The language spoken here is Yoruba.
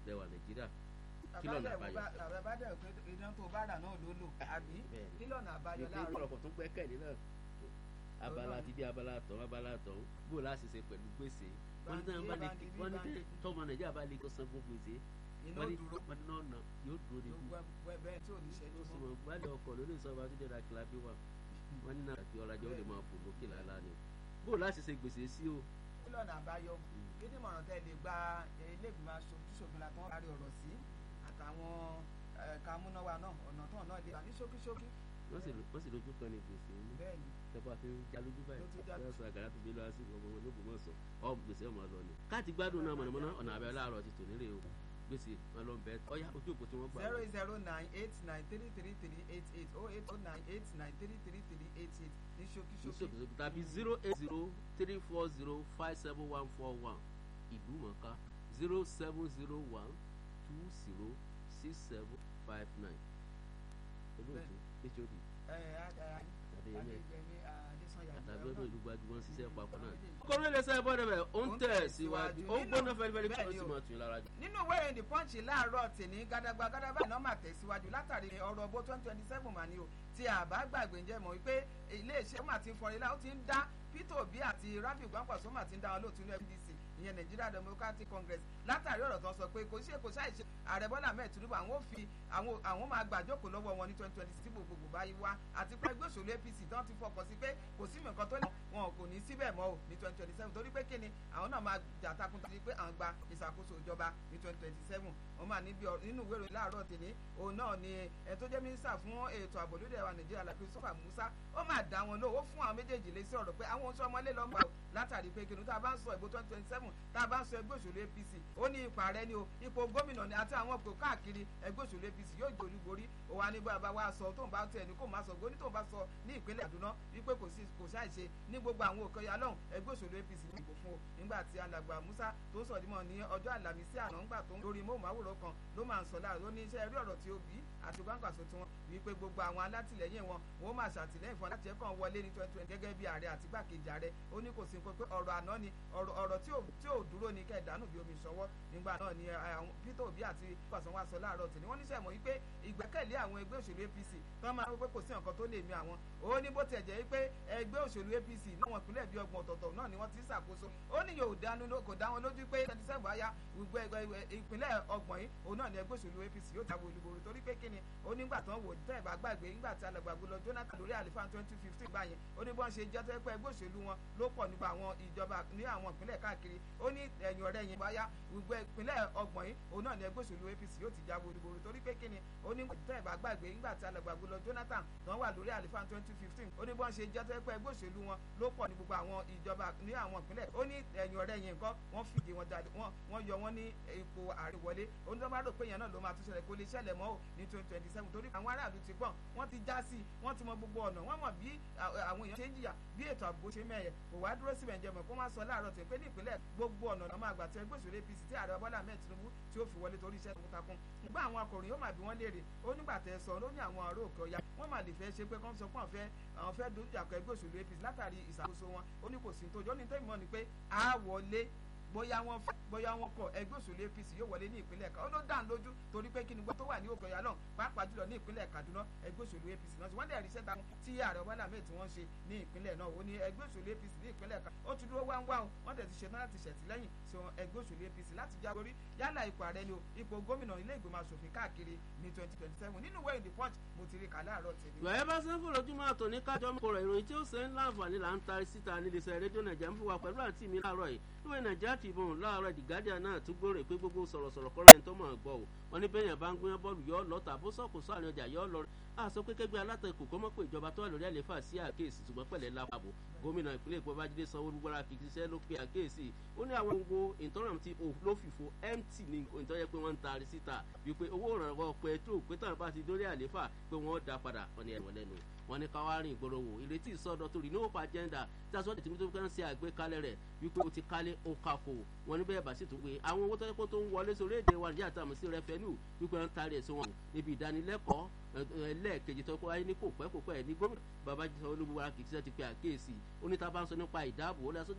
lẹ́wà nàìjíríà kí lọ́nà àbáyọ. bàbá dẹ̀ pé iná tó bá rà náà ló lò àbí kí lọ́nà àbáyọ ìpín láàárọ̀. ọ̀pọ̀ tó gbẹ́kẹ̀lé náà abala ti dé abala tọ̀ abala tọ̀ bó o láti ṣe pẹ̀lú gbèsè wọ́n ní tẹ́lẹ̀ bá lè Báńkì, wọ́n ní báńkì. tẹ́lẹ̀ tọ́mọ nàìjíríà bá lè kó san fún gbèsè iná wọ́n ní dúró wọ́n ní náà nà yóò dúró ní kú. bẹ́ẹ̀ tí ò ní ṣẹ́jú ó sì mọ́. mọ̀ gbálẹ̀ ọkọ̀ lórí ìsọba tó jẹ́ra kìlábí wà wọ́n ní náà àti ọ̀rajà ó lè máa fò lókè lálá ni bó o láti ṣe gbèsè sí o. kí lọ́nà àbáyọ kí ni ìmọ̀ràn tẹ́ lè gba ilé ìgbìmọ̀ aṣojúṣòfin la tán parí ọ̀rọ̀ sí àtàwọn ẹ̀ka amúnáwá náà ọ̀nà tán náà lè wà ní ṣókíṣókí. wọ́n sì wọ́n sì lójú kan ní gbèsè ní bẹ́ẹ̀ ni tẹ́pá fi ń já lójú báyìí Ló tún já bẹ́ẹ̀ sọ àgàrà tó bí lọ́wọ́ sí ọmọ wọn lóògùn mọ̀ sọ ọ́ gbèsè ọmọ lọ ni. káàtì gbádùn náà mọ̀nàmọ́ná ọ̀nà àbẹ̀ láàárọ̀ ti tò nílé o gbèsè wọn lọ bẹ ọyá ojú òpó tí wọ́n gbà. zero eight zero nine eight nine three three three eight eight oh eight oh nine eight nine three three three eight eight ní ṣókíṣókí. ìṣòkòtò tàbí zero eight zero three four zero five seven one four one ìlú mọ̀ká zero seven zero one two zero six seven five nine olóòtú hod ẹ ẹ Adéyẹmí. adéyẹmí adésanya àtàbí ọdún ìlú gbajúmọ̀ ń ṣiṣẹ́ papọ̀ náà. kọ́rin ilé iṣẹ́ bọ́dẹ̀ bẹ̀ ó ń tẹ̀ síwájú ó ń gbóná fẹ́lifẹ́li kí ó sì máa tún lára jù. nínú ìwé ìròyìn the punch láàárọ̀ tèmi gàdàgbà gàdàgbà iná mà tẹ̀síwájú látàrí ọ̀rọ̀ ọgbó twenty twenty seven mà ní o tí àbá gbàgbé ń jẹ́ mọ̀ wípé iléeṣẹ́ mà ti ń fọrin láwọn ti ń dá Peter Obi àti Rabiu Kwankwaso mà ti ń dá wọn lóòtú ní FDC ìyẹn Nigeria Democratic Congress látàrí ọ̀rọ̀ tó ń sọ pé kò ṣe kò ṣàìṣe ààrẹ Bọ́lá Ahmed Tinubu àwọn ò fi àwọn àwọn máa gbàjókòó lọ́wọ́ wọn ní twenty twenty six gbogbogbò báyìí wá àti pé ẹgbẹ́ òṣèlú APC tán ti fọkàn sí pé kò sí nǹkan tó lè wọn kò ní síbẹ̀ mọ́ o ní twenty twenty seven torí pé kíni àwọn náà máa jà takuntakun sí pé àwọn gba ìṣàkóso ìjọba ní twenty twenty seven wọn máa níbi nínú ìwé ìròyìn láàárọ̀ tèmi òun náà ni ẹ tó jẹ́ mínísítà fún ètò ààbò lórí ẹ̀wà Nàìjíríà la Christopher Musa ó máa dá wọn lóhùn ó fún àwọn méjèèjì lé sí ọ̀rọ̀ pé àwọn oṣù ọmọlé lọ́mọ àwọn látàrí pé kinu tá a bá ń sọ ìbò twenty twenty seven tá a bá ń sọ ẹgbẹ́ òṣèlú APC ó ní ipò ààrẹ ni o ipò gómìnà ni àti àwọn ipò káàkiri ẹgbẹ́ òṣèlú APC yóò jẹ́ olúborí ó wà ní bá a wá sọ tóun bá tẹ̀ ní kó máa sọ gbóní tóun bá sọ ní ìpínlẹ̀ Kaduna wípé kò sí kò ṣàìṣe ní gbogbo àwọn òkè ọ̀yà lọ́hùn ẹgbẹ́ òṣèlú APC ní ìbò fún o nígbà tí alàgbà Musa tó ń sọ̀dímọ̀ ní ọjọ́ àlàmísì àná ńgbà tó ń lórí móhùnmáwòrán kan ló máa ń sọ láàrú ó ní iṣẹ́ rí ọ̀rọ̀ tí ó bí àti Kwankwaso tí wọ́n wípé gbogbo àwọn alátìlẹyìn wọn wọ́n máa ṣàtìlẹ́yìn fún láti ẹ̀kọ́ wọlé ní twenty twenty gẹ́gẹ́ bí ààrẹ àti gbàkejì ààrẹ ó ní kò sí nǹkan pé ọ̀rọ̀ àná ni ọ̀rọ̀ tí ò dúró ni kẹ́ ìdánù bí omi ìṣọwọ́ nígbà náà ni Peter Obi àti Kwankwaso wá sọ láàárọ̀ tì ní wọ́n níṣẹ́ mọ̀ wípé ìgbẹ́kẹ̀lé àwọn ẹgbẹ́ òṣèlú APC tán máa ń pé kò sí nǹkan tó lè mi àwọn ó ní bó tiẹ̀ jẹ́ wípé ẹgbẹ́ òṣèlú APC láwọn ìpínlẹ̀ bíi ọgbọ̀n ọ̀tọ̀ọ̀tọ̀ náà ni wọ́n ti ń ṣàkóso ó ní yóò dánú kò dá wọn lójú pé twenty seven àyà ìpínlẹ̀ ọgbọ̀n yìí òun náà ni ẹgbẹ́ òṣèlú APC yóò jáwé olúborí torí pé kíni ó nígbà tán wò tẹ́ ẹ̀ bá gbàgbé nígbà tí alàgbàgbé lọ Jonathan lórí àlefa twenty fifteen gbà yẹn ó ní bọ́n ṣe jẹ́ tó pé ẹgbẹ́ òṣèlú wọn ló pọ̀ nípa àwọn ìjọba ní àwọn ìpínlẹ̀ káàkiri ó ní ẹ̀yìn ọ̀rẹ́ yẹn báyá gbogbo ìpínlẹ̀ ọgbọ̀n yìí òun náà ni ẹgbẹ́ òṣèlú APC yóò ti jáwé olúborí torí pé kíni ó ní tẹ́ ẹ̀ bá gbàgbé nígbà tí alàgbàgbé lọ Jonathan tán wà lórí àlefa twenty fifteen ó ní bọ́n ṣe jẹ́ tó pé ẹgbẹ́ òṣèlú wọn ló pọ̀ ní gbogbo àwọn ìjọba ní àwọn ìpínlẹ̀ ó ní ẹ̀yìn ọ̀rẹ́ yẹn nǹkan wọ́n fìdí wọn jáde wọ́n yọ wọ́n ní ipò ààrẹ wọlé ó ní tó bá rò pé yẹn náà ló máa tún ṣẹlẹ̀ kó lè ṣẹlẹ̀ mọ́ ò ní twenty twenty seven torí àwọn aráàlú ti gbọ́n wọ́n ti já sí i wọ́n ti mọ gbogbo ọ̀nà wọ́n mọ̀ bí àwọn èèyàn ṣe ń jìyà bí ètò ààbò ṣe mẹ́yẹ kò wá dúró síbẹ̀ ǹjẹ́ mọ̀ kó má sọ láàárọ̀ tẹ̀ pé ní ìpínlẹ̀ gbogbo ọ̀nà náà máa gbà tẹ ẹgbẹ́ òṣèlú APC tí ààrẹ Bọ́lá Ahmed Tinubu tí ó fi wọlé torí iṣẹ́ takuntakun nígbà àwọn akọ̀ròyìn ó mà bí wọ́n léèrè ó nígbà tẹ sọ ló ní àwọn ọ̀rọ̀ òkè ọ̀yà wọ́n mà lè fẹ́ ṣe pé kọ́ńsọ pọ́n fẹ́ àwọn fẹ́ dojú àkọ ẹgbẹ́ òṣèlú APC látàrí ìṣàkóso wọn ó ní kò sí tó jọ́ ní tẹ́mọ̀ ni pé a wọlé bóyá wọn bóyá wọn kọ ẹgbẹ́ òṣèlú APC yóò wọlé ní ìpínlẹ̀ kan ó ló dá lójú torí pé kí ni gbọ́ tó wà ní òkè ọ̀yà náà pàápàá jùlọ ní ìpínlẹ̀ Kaduna ẹgbẹ́ òṣèlú APC náà wọ́n dẹ̀ rí sẹ́ta tí ààrẹ Bọ́lá Ahmed tí wọ́n ṣe ní ìpínlẹ̀ náà ó ní ẹgbẹ́ òṣèlú APC ní ìpínlẹ̀ kan ó ti dúró wáńwá o wọ́n tẹ̀ ti ṣe náà láti ṣẹ̀tìlẹ́yìn sí ẹgbẹ́ òṣèlú APC láti jágorí yálà ipò ààrẹ ni o ipò gómìnà ilé ìgbìmọ̀ asòfin káàkiri ní twenty twenty seven nínú ìwé ìdí punch mo ti rí kà láàárọ̀ tèmi. ìwà bá sẹ́ńfò lójúmọ́ àtọ̀ ní kájọ́ mọ́kọ̀rọ̀ ìròyìn tí ó ṣe ń láǹfààní là ń tarí síta níléeṣẹ́ rédíò nàìjíríà ń fún wa pẹ̀lú àti mi láàárọ̀ yìí ìwé nàìjíríà Tribune láàárọ̀ The Guardian náà tún gbòòrè pé gbogbo sọ̀rọ̀sọ̀rọ̀ kọ́ra ẹni tó mọ̀ gbọ́ o wọn ní bẹ́yẹn bá ń gbóyán bọ́ọ̀lù yọ lọ́ta bó sọ̀kò sọ àárín ọjà yọ lọ a sọ pé kẹgbẹ́ alátakò kọ́ mọ́ pé ìjọba tó wà lórí àléfà sí àkéèsì ṣùgbọ́n pẹ̀lẹ́ lápapò gómìnà ìpínlẹ̀ Èkó Babájídé Sanwó-Olú gbọ́dọ̀ fi ṣiṣẹ́ ló pe àkéèsì ó ní àwọn gbogbo ìtọ́nà tí ló fìfo mt ní ìtọ́jẹ́ pé wọ́n ń taari síta wípé owó ìrànwọ́ pẹ̀tró pé tàn bá ti dórí àléfà pé wọ́n dá padà wọn ni ẹ̀wọ̀n lẹ́nu wọn ní káwárìn ìgboro wò ìrètí ìsọdọ̀tun renewal agenda tí a sọ de tìmítọ́ kan ṣe àgbékalẹ̀ rẹ̀ wípé o ti kálé o kà fò wọn ní bẹ́ẹ̀ bá sì tún pé àwọn owó tọ́jú tó ń wọlé sórí èdè wa níjà tàmí sí rẹfẹ́nù wípé wọ́n ń taari ẹ̀sìn wọn níbi ìdánilẹ́kọ̀ọ́ ẹlẹ́ẹ̀kejì tó wáyé ní kò pẹ́ kò pẹ́ ní gómìnà Babájídé Sanwó-Olú kìí ṣe ti pe àkíyèsí ó ní tá a bá ń sọ nípa ìdáàbò ó lọ